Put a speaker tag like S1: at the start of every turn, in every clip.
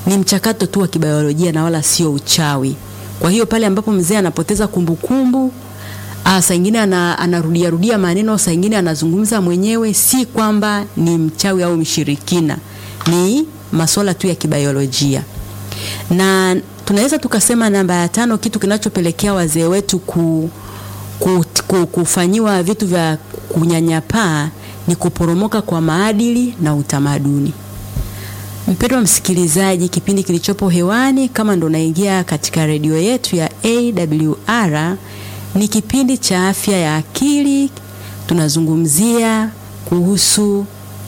S1: ni mchakato tu wa kibiolojia na wala sio uchawi. Kwa hiyo pale ambapo mzee anapoteza kumbukumbu Ah, saa ingine ana, anarudia rudia maneno, saa ingine anazungumza mwenyewe, si kwamba ni mchawi au mshirikina, ni masuala tu ya kibiolojia. Na tunaweza tukasema namba ya tano, kitu kinachopelekea wazee wetu ku, ku, ku, kufanyiwa vitu vya kunyanyapaa ni kuporomoka kwa maadili na utamaduni. Mpendwa msikilizaji, kipindi kilichopo hewani, kama ndo unaingia katika redio yetu ya AWR, ni kipindi cha afya ya akili. Tunazungumzia kuhusu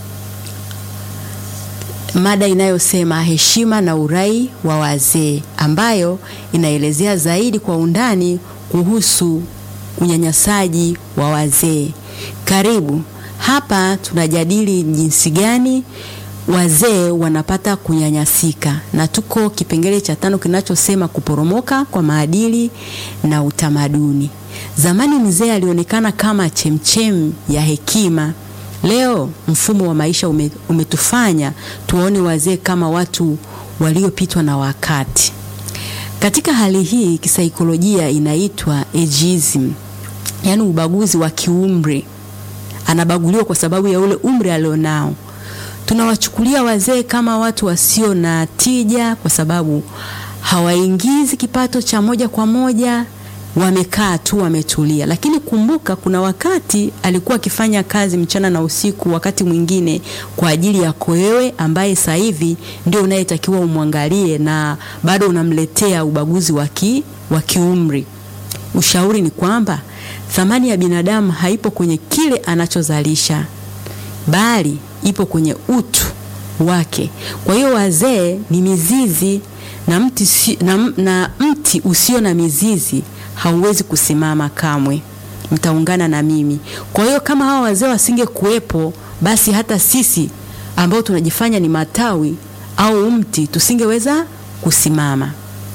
S1: mada inayosema heshima na urai wa wazee, ambayo inaelezea zaidi kwa undani kuhusu unyanyasaji wa wazee. Karibu hapa, tunajadili jinsi gani wazee wanapata kunyanyasika, na tuko kipengele cha tano kinachosema kuporomoka kwa maadili na utamaduni. Zamani mzee alionekana kama chemchem ya hekima. Leo mfumo wa maisha ume, umetufanya tuwaone wazee kama watu waliopitwa na wakati. Katika hali hii kisaikolojia inaitwa ageism, yaani ubaguzi wa kiumri. Anabaguliwa kwa sababu ya ule umri alionao. Tunawachukulia wazee kama watu wasio na tija kwa sababu hawaingizi kipato cha moja kwa moja, wamekaa tu wametulia. Lakini kumbuka, kuna wakati alikuwa akifanya kazi mchana na usiku, wakati mwingine kwa ajili yako wewe, ambaye sasa hivi ndio unayetakiwa umwangalie, na bado unamletea ubaguzi wa kiumri. Ushauri ni kwamba thamani ya binadamu haipo kwenye kile anachozalisha bali ipo kwenye utu wake. Kwa hiyo wazee ni mizizi na mti, si, na, na mti usio na mizizi hauwezi kusimama kamwe. Mtaungana na mimi. Kwa hiyo kama hawa wazee wasinge kuwepo, basi hata sisi ambao tunajifanya ni matawi au mti tusingeweza kusimama.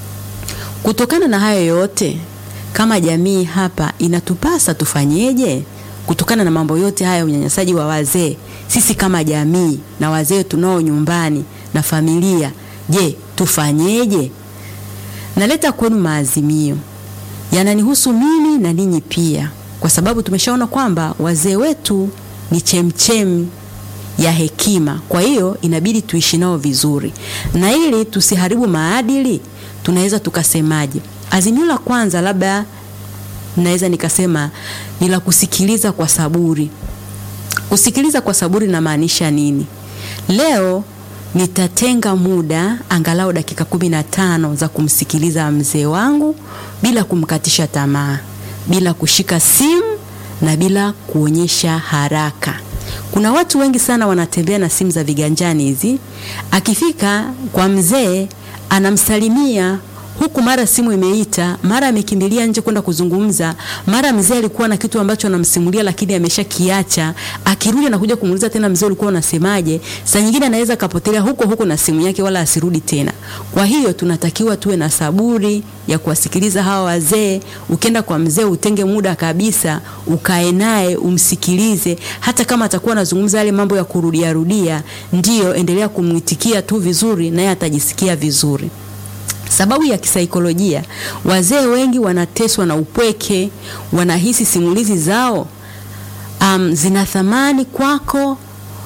S1: Kutokana na hayo yote, kama jamii hapa inatupasa tufanyeje? Kutokana na mambo yote haya, unyanyasaji wa wazee, sisi kama jamii na wazee tunao nyumbani na familia, je, tufanyeje? Naleta kwenu maazimio yananihusu mimi na ninyi pia, kwa sababu tumeshaona kwamba wazee wetu ni chemchem ya hekima. Kwa hiyo inabidi tuishi nao vizuri, na ili tusiharibu maadili, tunaweza tukasemaje? Azimio la kwanza labda naweza nikasema ni la kusikiliza kwa saburi. Kusikiliza kwa saburi namaanisha nini? Leo nitatenga muda angalau dakika kumi na tano za kumsikiliza mzee wangu bila kumkatisha tamaa, bila kushika simu na bila kuonyesha haraka. Kuna watu wengi sana wanatembea na simu za viganjani hizi, akifika kwa mzee anamsalimia huku mara simu imeita, mara amekimbilia nje kwenda kuzungumza, mara mzee alikuwa na kitu ambacho anamsimulia lakini ameshakiacha. Akirudi anakuja kumuuliza tena, mzee ulikuwa unasemaje? Saa nyingine anaweza kapotelea huko huko na simu yake, wala asirudi tena. Kwa hiyo tunatakiwa tuwe na saburi ya kuwasikiliza hawa wazee. Ukienda kwa mzee, utenge muda kabisa, ukae naye umsikilize, hata kama atakuwa anazungumza yale mambo ya kurudia rudia, ndiyo endelea kumwitikia tu vizuri, naye atajisikia vizuri. Sababu ya kisaikolojia, wazee wengi wanateswa na upweke, wanahisi simulizi zao um, zina thamani kwako,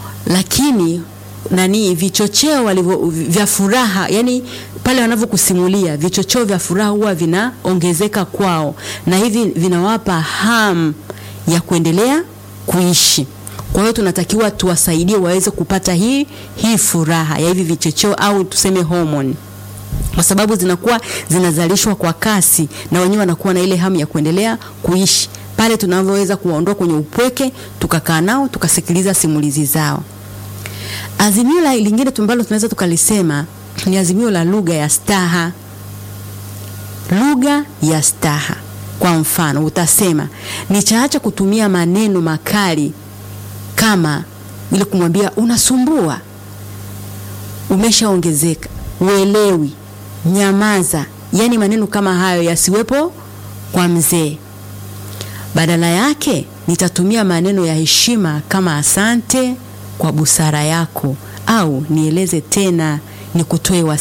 S1: lakini nani vichocheo walivyo vya furaha, yani pale wanavyokusimulia vichocheo vya furaha huwa vinaongezeka kwao, na hivi vinawapa hamu ya kuendelea kuishi. Kwa hiyo tunatakiwa tuwasaidie waweze kupata hii hii furaha ya hivi vichocheo au tuseme homoni kwa sababu zinakuwa zinazalishwa kwa kasi na wenyewe wanakuwa na ile hamu ya kuendelea kuishi. Pale tunavyoweza kuwaondoa kwenye upweke, tukakaa nao tukasikiliza simulizi zao. Azimio lingine ambalo tunaweza tukalisema ni azimio la lugha ya staha. Lugha ya staha, kwa mfano utasema nichaacha kutumia maneno makali kama ile kumwambia unasumbua, umeshaongezeka, uelewi nyamaza. Yaani maneno kama hayo yasiwepo kwa mzee. Badala yake nitatumia maneno ya heshima kama asante kwa busara yako, au nieleze tena, nikutoe